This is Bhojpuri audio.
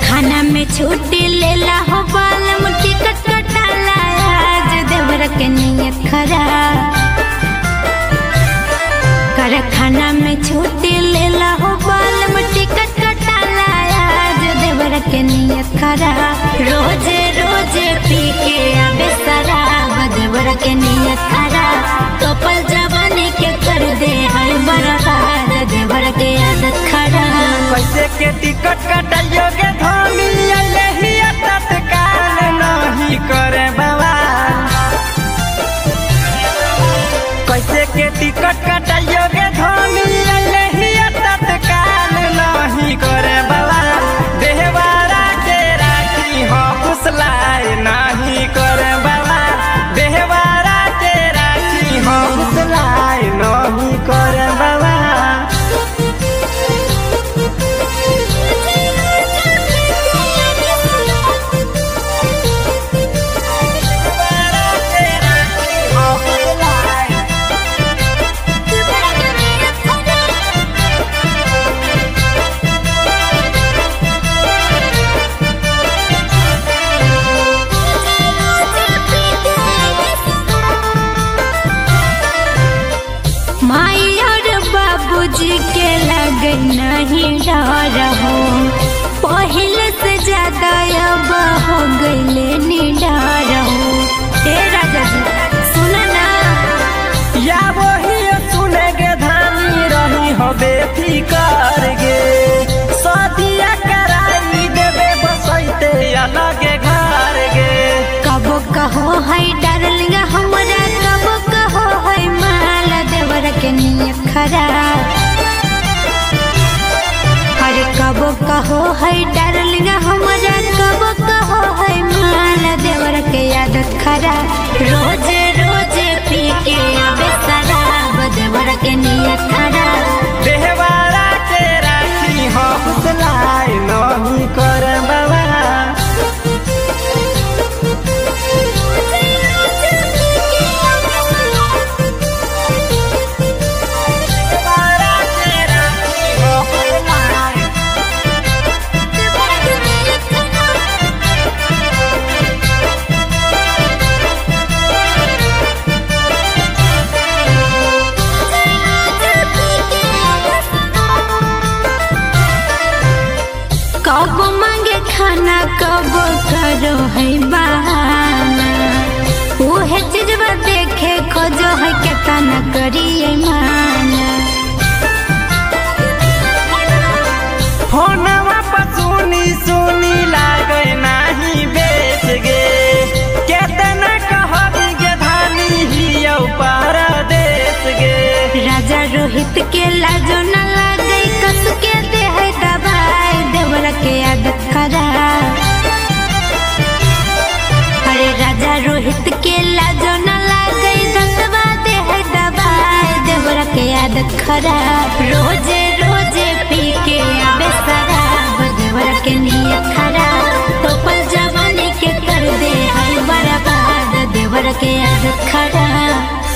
कारखाना में छुट्टी लेला हो बालम टिकट कटाला आज देवर के नियत खराब कारखाना में छुट्टी लेला हो बालम टिकट कटाला आज देवर के नियत खराब रोजे रोजे पी के आबे शराब देवर के नियत खराब कपल जवानी के कर दे हर बर्बाद देवर के आदत खराब कैसे के टिकट कटाइयो के धनी यही तत्काल नहीं करे बाबा कैसे के टिकट कटाइयो के धनी यही तत्काल नहीं करे बाबा देहवारा के राखी हो फुसलाए नहीं करे बाबा देहवारा के राखी हो फुसलाए नहीं करे बाबा माई और बाबूजी के लग नहीं डर हो पहले से ज्यादा अब हो गईले निडर हो हे राजा जी सुन ना या वही सुनेगे धानी रही हो बेफिकर गे सदिया कराई देवे बसैते अलगे घर गे कबो कहो है डार्लिंग हमरा कबो कहो है माल देवर के नियत खराब अरे कबो कहो है डार्लिंग हमरा कबो कहो है माल देवर के आदत खराब रोजे रोजे पी के आबे शराब देवर के नियत खराब देहवारा के राखी हो फुसलाए नहीं कर बाबा देहवारा के राखी हो फुसलाए कब मांगे खाना कब करो है बहाना उहे चीजवा देखे खोजो है केतना करिए माना फोनवा पर सुनी सुनी लागे नाही बेच गे केतना कहबी गे धानी हियौ परदेश गे राजा रोहित के लाजो न लागे कस के दे है दबाई देवर के आदत खराब अरे राजा रोहित के लाजो न लागे दसवा दे है दबाई देवर के आदत खराब रोजे रोजे पी के आबे शराब देवर के नियत खराब टोपल जवानी के कर दे है बर्बाद देवर के आदत खराब